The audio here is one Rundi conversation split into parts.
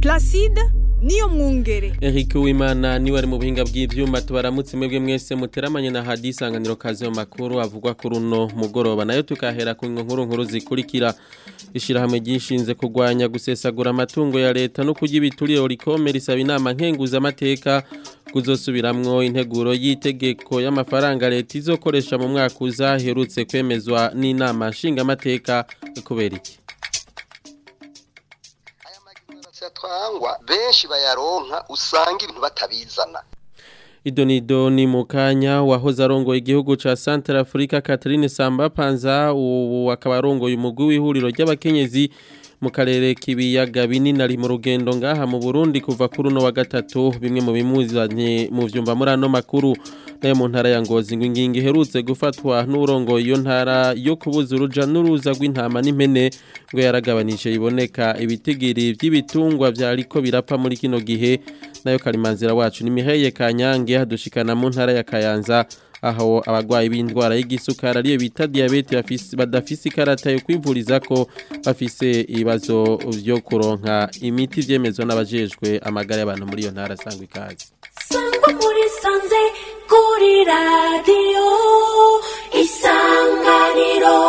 Placide niyo mwungere Eric Uwimana niwe ari mu buhinga bw'ivyuma tubaramutse mwebwe mwese muteramanye na hadi isanganiro kazi yo makuru avugwa kuri uno mugoroba nayo tukahera ku nkuru nkuru zikurikira ishirahamwe ryishinze kurwanya gusesagura amatungo ya leta no kurya ibiturire rikome risaba inama nkenguza amateka kuzosubiramwo integuro y'itegeko y'amafaranga leta izokoresha mu mwaka uza herutse kwemezwa n'inama nshingamateka kubera iki twangwa benshi bayaronka usanga ibintu batabizana Idonido ni mukanya wahoze arongoye igihugu ca Central Africa Catherine Samba Panza ubu akaba arongoye umugwi w'ihuriro ry'abakenyezi mu karere k'ibiyaga binini ari mu rugendo ngaha mu Burundi kuva kuri uno wa gatatu bimwe mu bimuzanye mu vyumba muri ano makuru nayo mu ntara ya Ngozi ngo ingingo iherutse gufatwa n'urongoye iyo ntara yo kubuza uruja n'uruza rw'intama n'impene ngo yaragabanije iboneka ibitigiri vy'ibitungwa vyariko birapfa muri kino gihe nayo karimanzira wacu ni Miheye Kanyange hadushikana mu ntara ya Kayanza aho abagwayi b'indwara y'igisukari ariyo bita diabete badafise ikarata yo kwivuriza ko bafise ibibazo vyo kuronka imiti vyemezwa n'abajejwe amagara y'abantu muri iyo ntara sangwa ikaze sangwa muri sanze kuri radiyo isanganiro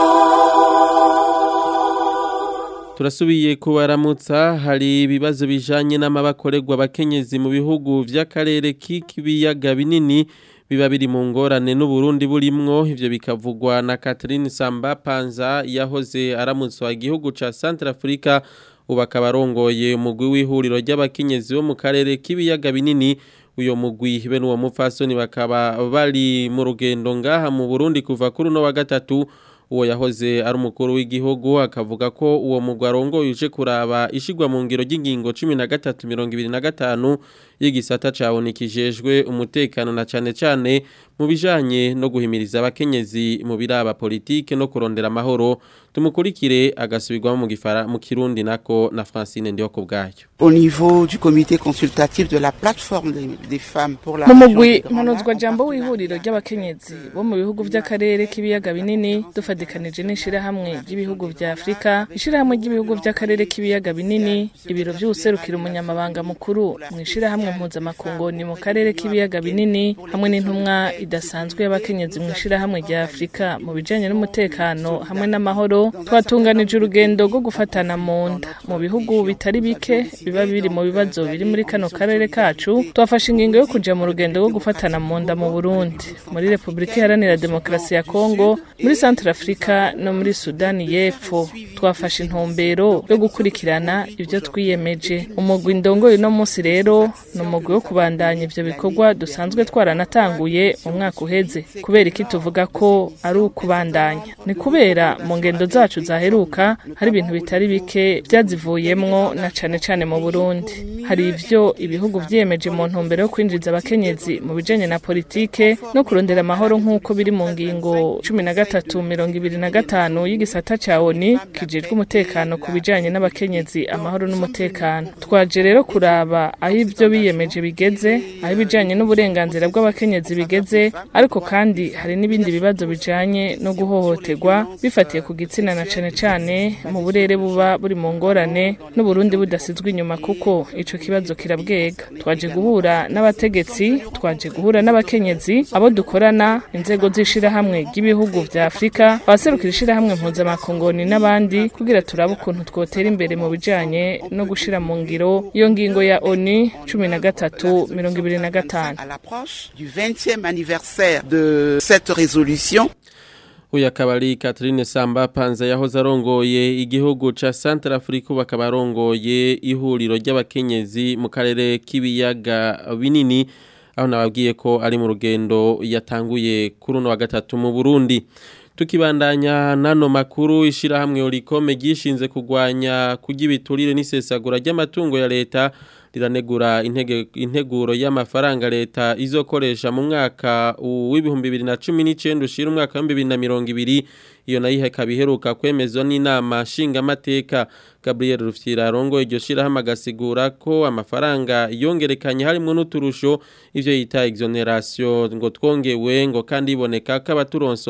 turasubiye kubaramutsa hari ibibazo bijanye n'amabakorerwa abakenyezi mu bihugu vy'akarere k'ibiyaga binini biba biri mu ngorane n'uburundi burimwo ivyo bikavugwa na Catherine Samba Panza yahoze aramutswa igihugu ca Central Africa ubu akaba arongoye umugwi w'ihuriro ry'abakenyezi bo mu karere k'ibiyaga binini uyo mugwi be n'uwo mupfasoni bakaba bari mu rugendo ngaha mu Burundi kuva kuri uno wa gatatu uwo yahoze ari umukuru w'igihugu akavuga ko uwo mugwi arongoye uje kuraba ishigwa mu ngiro ry'ingingo 1325 y'igisata cabonikijejwe umutekano na cane cane mu bijanye no guhimiriza abakenyezi mu biraba politike no kurondera amahoro tumukurikire agasubirwamo mu gifara mu kirundi nako na Francine ndiho ku bwayo au niveau du comité consultatif de la plateforme des, des femmes pour la mu mugwi mpanuzwa jambo w'ihuriro ry'abakenyezi bo mu bihugu vy'akarere k'ibiyaga binini dufadikanije n'ishirahamwe ry'ibihugu vya Afrika ishirahamwe ry'ibihugu vy'akarere k'ibiyaga binini ibiro vy'userukira umunyamabanga mukuru mu ishirahamwe mpuzamakungu ni mu karere k'ibiyaga binini hamwe n'intumwa idasanzwe y'abakenyezi mu ishirahamwe rya Afrika mu bijanye n'umutekano hamwe n'amahoro twatunganije urugendo rwo gufatana mu nda mu bihugu bitari bike biba biri mu bibazo biri muri kano karere kacu twafashe ingingo yo kuja mu rugendo rwo gufatana mu nda mu Burundi muri Republika Iharanira Demokarasi ya Kongo muri Central Africa no muri Sudani y'Epfo twafashe intumbero yo gukurikirana ivyo twiyemeje umugwi ndongoye no munsi rero ni umugwi wo kubandanya ivyo bikorwa dusanzwe twaranatanguye mu mwaka uheze kubera iki tuvuga ko ari ukubandanya ni kubera mu ngendo zacu zaheruka hari ibintu bitari bike vyazivuyemwo na cane cane mu Burundi hari ivyo ibihugu vyiyemeje mu ntumbero yo kwinjiza abakenyezi mu bijanye na politike no kurondera amahoro nk'uko biri mu ngingo cumi na gatatu mirongo ibiri na gatanu y'igisata ca ONU kijejwe umutekano ku bijanye n'abakenyezi amahoro n'umutekano twaje rero kuraba aho ivyo biyemeje bigeze aho ibijanye n'uburenganzira bw'abakenyezi bigeze ariko kandi hari n'ibindi bibazo bijanye no guhohoterwa bifatiye ku gitsina na cane cane mu burere buba buri mu ngorane n'uburundi budasizwe inyuma kuko ico kibazo kirabwega twaje guhura n'abategetsi twaje guhura n'abakenyezi abo dukorana inzego z'ishirahamwe ry'ibihugu vya Afrika abaserukira ishirahamwe mpuzamakongoni n'abandi kugira turabe ukuntu twotera imbere mu bijanye no gushira mu ngiro iyo ngingo ya ONU cumi na gatatu mirongo ibiri na gatanu à l'approche du 20e anniversaire de cette résolution Uyu akaba ari Catherine Samba Panza yahoze arongoye igihugu ca Central Africa bakaba arongoye ihuriro ry'abakenyezi mu karere k'ibiyaga binini aho nababwiye ko ari mu rugendo yatanguye kuri uno wa gatatu mu Burundi tukibandanya nano makuru ishirahamwe Orikome gishinze kugwanya kurya ibiturire n'isesagura ry'amatungo ya leta riranegura intege integuro y'amafaranga leta izokoresha mu mwaka w'ibihumbi 2019 ushira umwaka wa 2020 iyo nayo ikaba iheruka kwemezwa n'inama nshingamateka Gabriel Rufyira arongo iryo shirahamwe agasigura ko amafaranga yongerekanye harimo n'uturusho ivyo yita exoneration ngo twongewe ngo kandi iboneka ko abaturonswa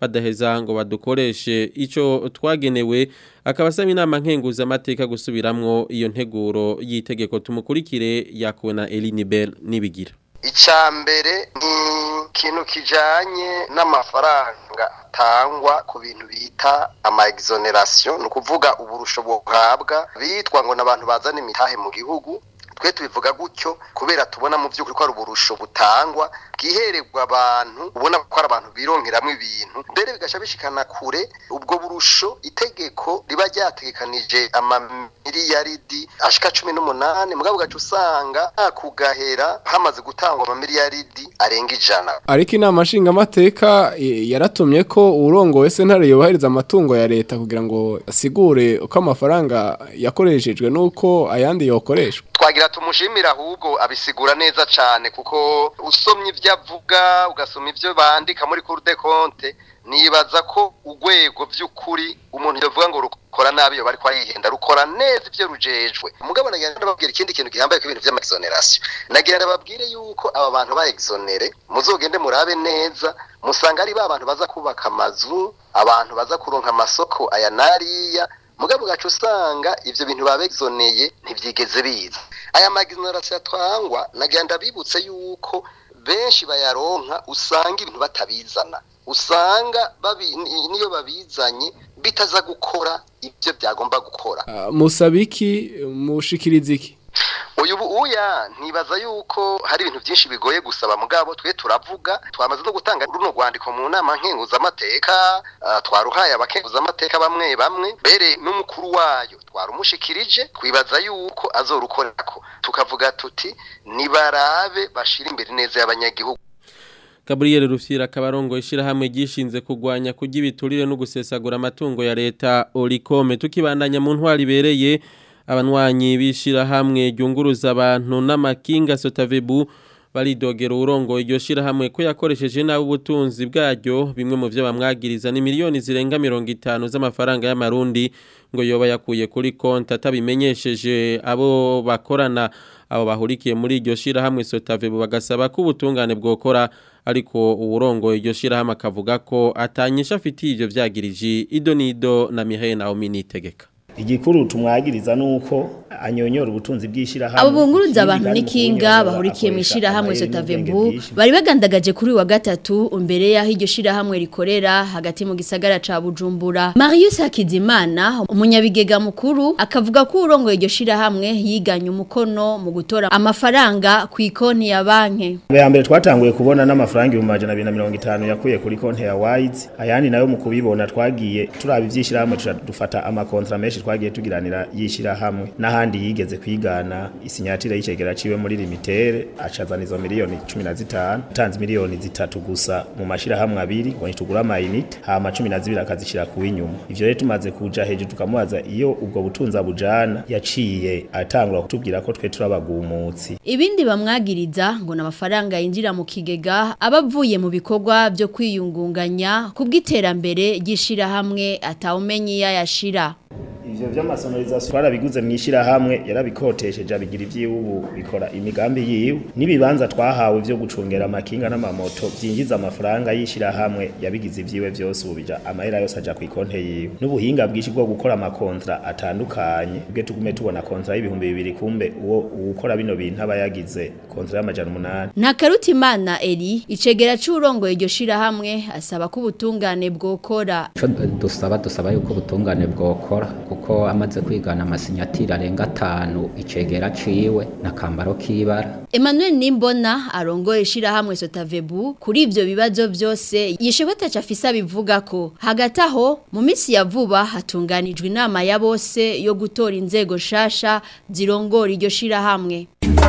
badaheza ngo badukoreshe ico twagenewe akaba asaba inama nkenguza amateka gusubiramwo iyo nteguro y'itegeko tumukurikire yakuwe na Eline Bell nibigira icya mbere ni ikintu kijanye n'amafaranga atangwa ku bintu bita ama exoneration ni ukuvuga uburusho buhabwa bitwa ngo n'abantu bazana imitahe mu gihugu twe tubivuga gutyo kubera tubona mu by'ukuri ko ari uburusho butangwa bwihererwa abantu ubona ko ari abantu bironkeramo ibintu mbere bigasha bishikana kure ubwo burusho itegeko riba ryategekanije amamiliyaridi ashika cumi n'umunani mugabo ugaca usanga kugahera hamaze gutangwa amamiliyaridi arenga ijana ariko inama nshingamateka eh, yaratumye ko urongowe sentare yubahiriza amatungo ya leta kugira ngo asigure uko amafaranga yakoreshejwe n'uko ayandi yokoreshwa twagira tumushimira ahubwo abisigura neza cyane kuko usomye ibyo avuga ugasoma ibyo bandika muri cour de compte nibaza ko urwego by'ukuri umuntu yavuga ngo rukora nabi yo bari kwayihenda rukora neza ibyo rujejwe umugabo nagira ndababwira ikindi kintu gihambaye ku bintu by'amaexoneration nagira ndababwire yuko aba bantu ba exonere muzogende murabe neza musanga ari ba bantu baza kubaka amazu abantu baza kuronka amasoko aya nariya mugabo gacu usanga ivyo bintu babexoneye ntivyigeze biza aya magizonarasi atwangwa nagira ndabibutse yuko benshi bayaronka usanga ibintu batabizana usanga babi, niyo babizanye bitaza gukora ibyo byagomba gukora Ah, musabiki mushikiriza iki uyu uya ntibaza yuko hari ibintu byinshi bigoye gusaba mugabo twe turavuga twamaze no gutanga runo rwandiko mu nama nkenguzamateka uh, twaruhaye abakenguzamateka bamwe bamwe mbere n'umukuru wayo twarumushikirije twibaza yuko azorukorerako tukavuga tuti nibarabe bashira imbere neza y'abanyagihugu Gabriel Rufyira kabarongo ishirahamwe gishinze kugwanya kurya ibiturire no gusesagura amatungo ya leta Olicome tukibandanya mu ntwari bereye abanwanyi bishirahamwe ryunguruza abantu n'amakinga Sotavebu baridogera urongo iryo shirahamwe ko yakoresheje nabi ubutunzi bwaryo bimwe mu byo bamwagiriza ni miliyoni zirenga 50 z'amafaranga y'amarundi ngo yoba yakuye kuri konti atabimenyesheje abo bakorana abo bahurikiye muri iryo shirahamwe Sotavebu bagasaba ko ubutungane bwokora ariko uwurongo iryo shirahamwe akavuga ko atanyisha afitiye ivyo vyagirije idonido na Mihaye Naomi nitegeka igikuru tumwagiriza nuko anyonyora ubutunzi bw'ishirahamwe abo bunguruza abantu n'ikinga bahurikiye mu ishirahamwe Sotavebu bari bagandagaje kuri wa gatatu imbere yaho iryo shirahamwe rikorera hagati mu gisagara ca Bujumbura Marius Hakizimana umunyabigega mukuru akavuga ko urongoye iryo shirahamwe yiganye umukono mu gutora amafaranga ku ikonti ya banki ya mbere twatanguye kubona n'amafaranga ibihumbi amajana abiri na mirongo itanu yakuye kuri konti ya Wise ayandi nayo mu kubibona twagiye turaba ivy'ishirahamwe tuca dufata amakontra menshi twagiye tugiranira yishirahamwe n'ahandi yigeze kwigana isinyatire y'icegera ciwe muri limitere acazana izo miliyoni 15 tanze miliyoni zitatu gusa mu mashirahamwe abiri ngo nitugura amayinite hama 12 akazishira ku inyuma ivyo rero tumaze kuja hejuru tukamubaza iyo ubwo butunzi abujana yaciye atangura kutubwira ko twe turabagumutsi ibindi bamwagiriza ngo n'amafaranga yinjira mu kigega abavuye mu bikorwa byo kwiyungunganya kubw'iterambere ry'ishirahamwe atawumenye yashira ivyo vy'amasonorizasiyo twarabiguze mw'ishirahamwe yarabikotesheje abigira ivy'iwubu bikora imigambi yiwe n'ibibanza twahawe vyo gucungera amakinga n'amamoto vyinjiza amafaranga y'ishirahamwe yabigize ivyiwe vyose ubu bija amahera yose aja kw'ikonte yiwe n'ubuhinga bwinshi bwo gukora amakontra atandukanye bwe tugume tubona kontra y'ibihumbi bibiri kumbe uwo uwukora bino bintu aba yagize kontra y'amajana umunani Ntakarutimana Eri icegera c'urongoye iryo shirahamwe asaba ko ubutungane bwokora Ico dusaba dusaba yuko ubutungane bwokora kuko amaze kwigana amasinyatire arenga atanu icegera ciwe n'akambaro k'ibara Emmanuel Nimbona arongoye ishirahamwe Sotavebu kuri ivyo bibazo vyose yishewe taca afisa bivuga ko hagati aho mu misi ya vuba hatunganijwe inama ya bose yo gutora inzego shasha zirongora iryo shirahamwe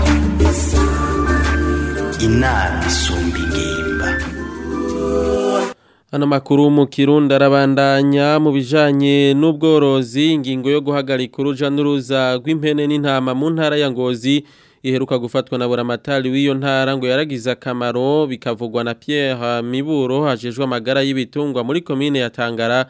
inama isumba ingimba Ano makuru mu Kirundi arabandanya mu bijanye n'ubworozi ingingo yo guhagarika uruja n'uruza rw'impene n'intama mu ntara ya Ngozi iheruka gufatwa na buramatari w'iyo ntara ngo yaragize akamaro bikavugwa na Pierre Miburo hajejwe amagara y'ibitungwa muri commune ya Tangara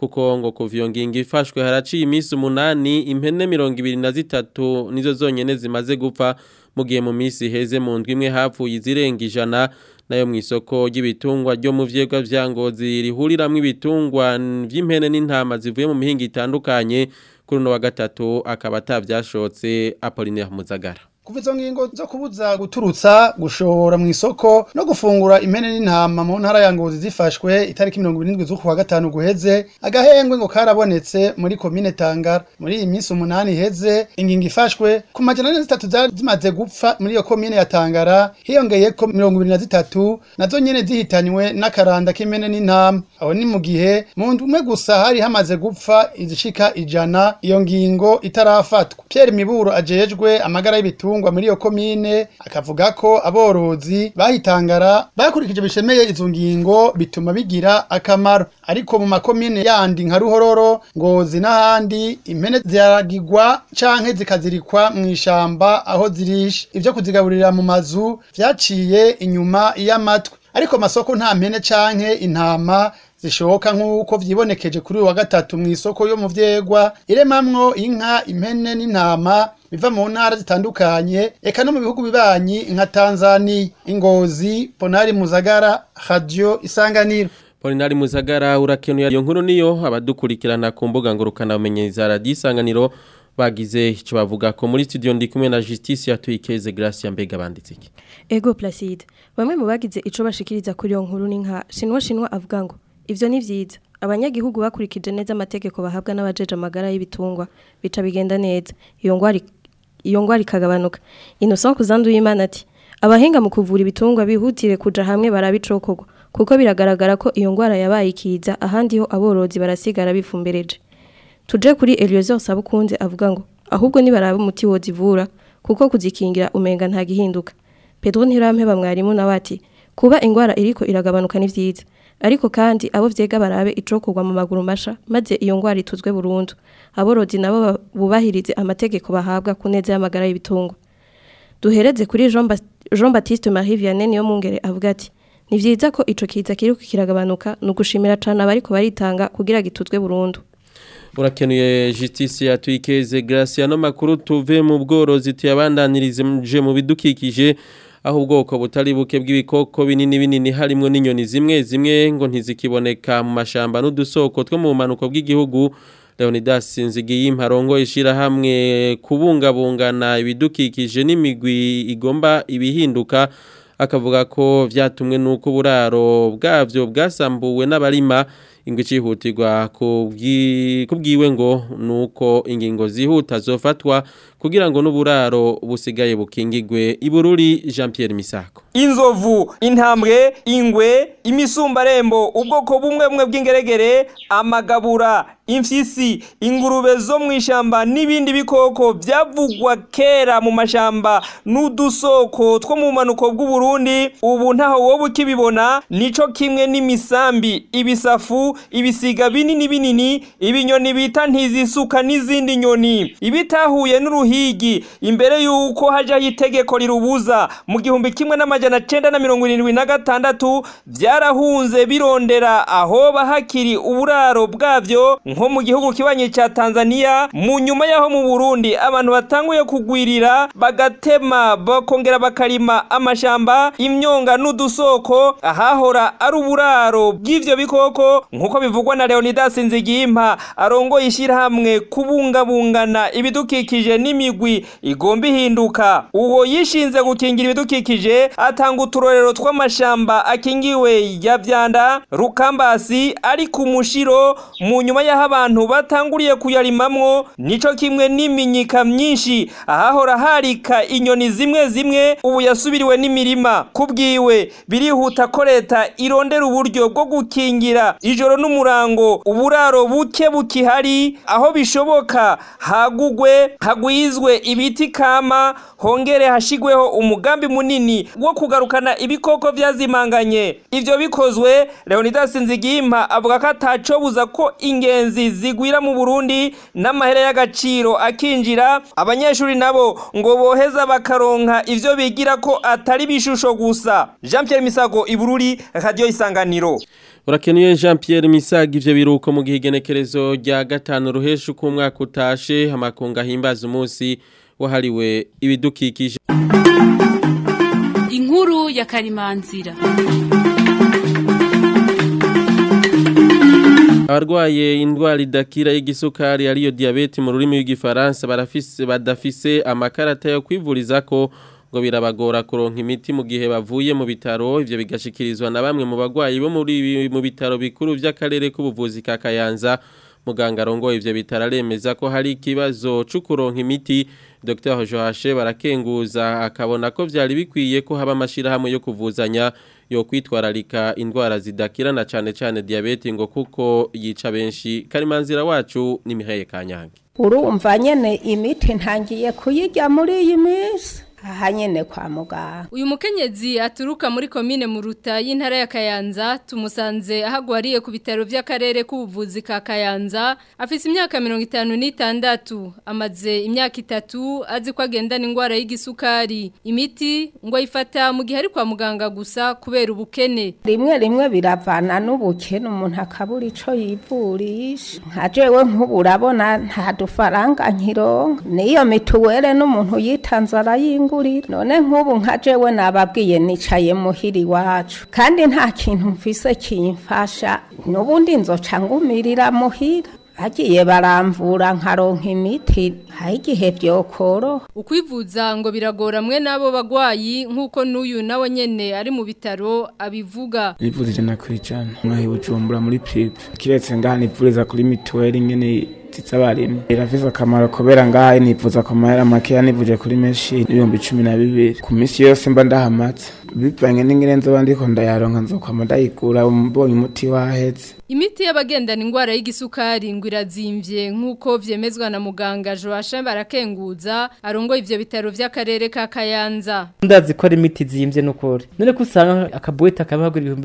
kuko ngo kuva iyo ngingo ifashwe haraciye iminsi umunani impene mirongo ibiri na zitatu nizo zonyene zimaze gupfa mu gihe mu minsi iheze mu ndwi imwe hapfuye izirenga ijana nayo mu isoko ry'ibitungwa ryo mu vyegwa vya ngozi rihuriramwo ibitungwa vy'impene n'intama zivuye mu mihingo itandukanye kuri uno wa gatatu akaba atavyashotse Apollinaire Muzagara kuva izo ngingo zo kubuza guturutsa gushora mu isoko no gufungura impene n'intama mu ntara ya ngozi zifashwe itariki mirongo irindwi z'ukwa gatanu guheze agahengwe ngo karabonetse muri komine tangara muri iyi minsi umunani iheze ingingo ifashwe ku majana ane zitatu zari zimaze gupfa muri iyo komine ya tangara hiyongeyeko mirongo ibiri na zitatu nazo nyene zihitanywe n'akaranda k'impene n'intama aho ni mu gihe mu ndwi umwe gusa hari hamaze gupfa izishika ijana iyo ngingo itarafatwa Pierre Miburo ajejwe amagara y'ibitungwa ibitungwa muri iyo komine akavuga ko aborozi bahitangara bakurikije bishemeye izo ngingo bituma bigira akamaro ariko mu makomine yandi nka ruhororo ngozi n'ahandi impene ziragigwa canke zikazirikwa mu ishamba aho zirisha ivyo kuzigaburira mu mazu vyaciye inyuma y'amatwi ariko masoko nta mpene canke intama zishoka nk'uko vyibonekeje kuri uyu wa gatatu mu isoko yo mu vyegwa iremamwo inka impene n'intama biva mu ntara zitandukanye eka no mu bihugu bibanyi nka Tanzania ingozi Ponari Muzagara Radio Isanganiro Polinari Muzagara urakenuye iyo nkuru niyo abadukurikirana ku mbuga ngurukana bumenyeza Radio Isanganiro bagize icyo bavuga ko muri studio ndi kumwe na Justice yatuyikeze Gracia mbega banditse iki Ego Placide bamwe mu bagize ico bashikiriza kuri iyo nkuru ni nka Shinwa Shinwa avuga ngo ivyo ni vyiza abanyagihugu bakurikije neza amategeko bahabwa n'abajeje amagara y'ibitungwa bica bigenda neza iyo ngwari iyo ngwari kagabanuka Innocent kuzanduye Imana ati abahinga mu kuvura ibitungwa bihutire kuja hamwe barabicokogwa kuko biragaragara ko iyo ngwara yabaye ikiza ahandi ho aborozi barasigara bifumbereje tuje kuri Eliezer Sabukunze avuga ngo ahubwo nibaraba umuti wozivura kuko kuzikingira umenga nta gihinduka Pedro Ntirampeba mwarimu nawe ati kuba ingwara iriko iragabanuka ni vyiza ariko kandi abo vyega barabe icokorwa mu maguru masha maze iyo ngwara ituzwe burundu aborozi nabo bubahirize amategeko bahabwa ku neza y'amagara y'ibitungwa duhereze kuri Jean, ba Jean Baptiste Marie Vianney niyo mungere avuga ati ni vyiza ko ico kiza kiriko kiragabanuka nugushimira cane abariko baritanga kugira gituzwe burundu urakenuye justice yatuyikeze Graciano makuru tuve mu bworozi tuyabandanirize mu bidukikije aho ubwoko butari buke bw'ibikoko binini binini harimo n'inyoni zimwe zimwe ngo ntizikiboneka mu mashamba n'udusoko two mu manuko bw'igihugu Leonidas Nzigiyimpa rongo ishira hamwe kubungabungana ibidukikije n'imigwi igomba ibihinduka akavuga ko vyatumwe nuko buraro bwavyo bwasambuwe n'abarima ingwe cihutirwa kubwiwe ngo nuko ingingo zihuta zofatwa kugira ngo n'uburaro busigaye bukingigwe ibururi Jean Pierre Misako inzovu intambwe ingwe imisumbarembo ubwoko bumwe bumwe bw'ingeregere amagabura imfyisi ingurube zo mu ishamba n'ibindi bikoko byavugwa kera mu mashamba n'udusoko two mu manuko bw'uburundi ubu ntaho wowe ukibibona nico kimwe n'imisambi ibisafu ibisiga binini binini ibinyoni bita ntizisuka n'izindi nyoni ibitahuye n'uruhigi imbere y'uko hajyaho itegeko rirubuza mu gihumbi kimwe n'amajana cenda na mirongo irindwi na gatandatu byarahunze birondera aho bahakiri uburaro bwabyo nko mu gihugu kibanye cya Tanzania mu nyuma yaho mu Burundi abantu batanguye kugwirira bagatema bakongera bakarima amashamba imyonga n'udusoko ahahora ari uburaro bw'ivyo bikoko nkuko bivugwa na Leonidas Nzigimpa arongoye ishyirahamwe kubungabungana ibidukikije n'imigwi igomba ihinduka uwo yishinze gukingira ibidukikije atanga uturorero tw'amashamba akingiwe ya vyanda rukambasi ari ku mushiro mu nyuma y'aho abantu batanguriye kuyarimamwo nico kimwe n'iminyika myinshi ahahora harika inyoni zimwe zimwe ubu yasubiriwe n'imirima kubwiwe birihuta ko leta irondera uburyo bwo gukingira ijoro n'umurango uburaro buke bukihari aho bishoboka hagugwe hagwizwe ibiti kama hongere hashigweho umugambi munini wo kugarukana ibikoko vyazimanganye ivyo bikozwe Leonidas Nzigimpa avuga ko atacobuza ko ingenzi ingenzi zigwira mu Burundi n'amahera y'agaciro akinjira abanyeshuri nabo ngo boheza bakaronka ivyo bigira ko atari bishusho gusa Jean Pierre Misago Ibururi Radio Isanganiro Urakenuye Jean Pierre Misago ivyo biruko mu gihe igenekerezo rya gatanu ruhesha uko umwaka utashe amakunga himbaza umunsi wahariwe ibidukikije inkuru ya karimanzira abarwaye indwara idakira y'igisukari ariyo diyabete mu rurimi rw'igifaransa barafise badafise amakarata yo kwivuriza ko ngo birabagora kuronka imiti mu gihe bavuye mu bitaro ivyo bigashikirizwa na bamwe mu bagwayi bo muri mu bitaro bikuru vy'akarere k'ubuvuzi ka Kayanza muganga arongoye ivyo bitaro aremeza ko hari ikibazo cyo kuronka imiti Dr Joashe barakenguza akabona ko vyari bikwiye ko haba amashirahamwe yo kuvuzanya yo kwitwararika indwara zidakirana cyane cyane diabete ngo kuko yica benshi karimanzira wacu ni Mihaye Kanyange urumva nyene imiti ntangiye kuyirya muri iyi minsi aha nyene kwa muganga uyu mukenyezi aturuka muri komine muruta y'intara ya Kayanza tumusanze ahagwariye ku bitaro by'akarere k'ubuvuzi ka Kayanza afise imyaka 56 amaze imyaka itatu azi ko agendana ingwara y'igisukari imiti ngo ayifata mu gihe ari kwa muganga gusa kubera ubukene rimwe rimwe biravana n'ubukene umuntu akabura ico yivurisha nka jewe nk'ubu urabona nta dufaranga nkironka niyo mituwere n'umuntu yitanze arayingurira none nk'ubu nka jewe nababwiye nicaye muhira iwacu kandi nta kintu mfise kimfasha n'ubundi nzoca ngumirira muhira bagiye baramvura nkaronka imiti hari igihe byokoroha ukwivuza ngo biragora mwe n'abo bagwayi nk'uko n'uyu nawe nyene ari mu bitaro abivuga nivuza ijana ku ijana mwahi bujumbura muri prive kiretse ngaha nivuriza kuri mituweli nyene z'abarimyi irafise akamaro kubera ngaha nivuza ku mahera makeya nivuje kuri menshi ibihumbi cumi na bibiri ku minsi yose mba ndahamaze bivanye n'ingene nzoba ndiko ndayaronka nzokwama ndayigura mbonye umuti waheze Imiti y'abagendana ingwara y'igisukari ngo irazimvye nk'uko vyemezwa na muganga Joachim Barakenguza arongo ivyo bitaro vy'akarere ka Kayanza. Ndazi ko ari imiti zimvye n'ukuri. None ko usanga akabuwete akabagura ibihumbi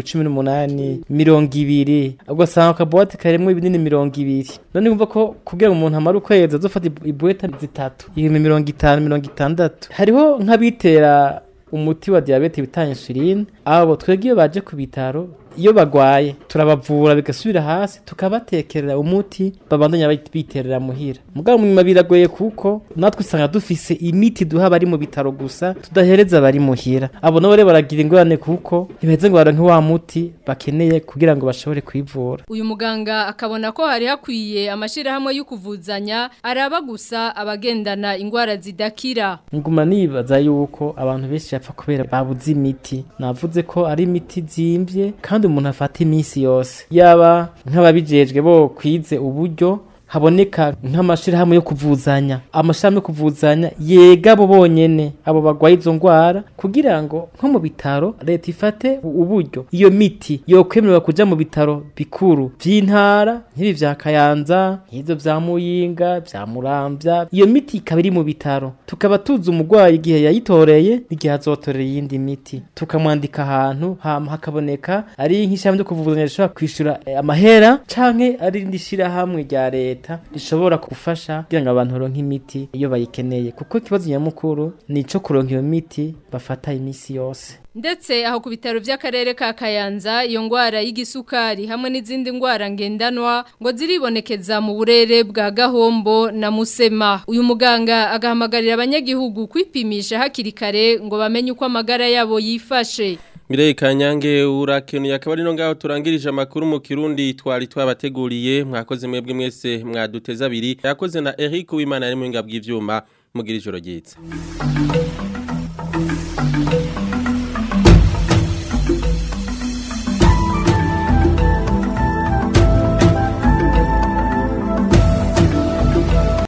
18 mirongo ibiri ugasanga akabuwete karemwe ibinini mirongo ibiri. None umva ko kugira umuntu amara ukwezi azofata ibuwete zitatu ibihumbi mirongo itanu mirongo itandatu. Hariho nk'abitera umuti wa diabete bita insuline abo twebwe iyo baje ku bitaro iyo bagwaye turabavura bigasubira hasi tukabatekerera umuti babandanya biterera muhira mugabo munyuma biragoye kuko natwe usanga dufise imiti duha bari mu bitaro gusa tudahereza bari muhira abo nabo rero baragira ingorane kuko ntibaheze ngo baronke wa muti bakeneye kugira ngo bashobore kwivura uyu muganga akabona ko hari hakwiye amashirahamwe yo kuvuzanya araba gusa abagendana ingwara zidakira nguma nibaza yuko abantu benshi bapfa kubera babuze imiti navuze ko ari imiti zimvye kandi umuntu afata iminsi yose yaba nk'ababijejwe bo kwize uburyo haboneka nk'amashirahamwe yo kuvuzanya amashirahamwe yo kuvuzanya yega abo bonyene abo bagwaye izo ngwara kugira ngo nko mu bitaro leta ifate uburyo iyo miti yokwemererwa kuja mu bitaro bikuru vy'intara nk'ibi vya Kayanza nk'ivyo vya Muyinga vya Muramvya iyo miti ikaba iri mu bitaro tukaba tuzi umugwayi igihe yayitoreye n'igihe azotorera iyindi miti tukamwandika ahantu hama hakaboneka ari nk'ishirahamwe ryo kuvuzanya rishobora kwishura amahera canke ari indi shirahamwe rya leta leta rishobora gufasha kugira ngo abantu baronke imiti iyo bayikeneye kuko ikibazo nyamukuru ni ico kuronka iyo miti bafata imisi yose ndetse aho ku bitaro by'akarere ka Kayanza iyo ngwara y'igisukari hamwe n'izindi ngwara ngendanwa ngo ziribonekeza mu burere bwa Gahombo na Musema uyu muganga agahamagarira abanyagihugu kwipimisha hakiri kare ngo bamenye uko amagara yabo yifashe Mirei kanyange urakenuye akaba ari no ngaho turangirije amakuru mu Kirundi twari twabateguriye mwakoze mwebwe mwese mwaduteza abiri yakoze na Eric Uwimana ari mu ngabwi ivyuma mugira ijoro ryiza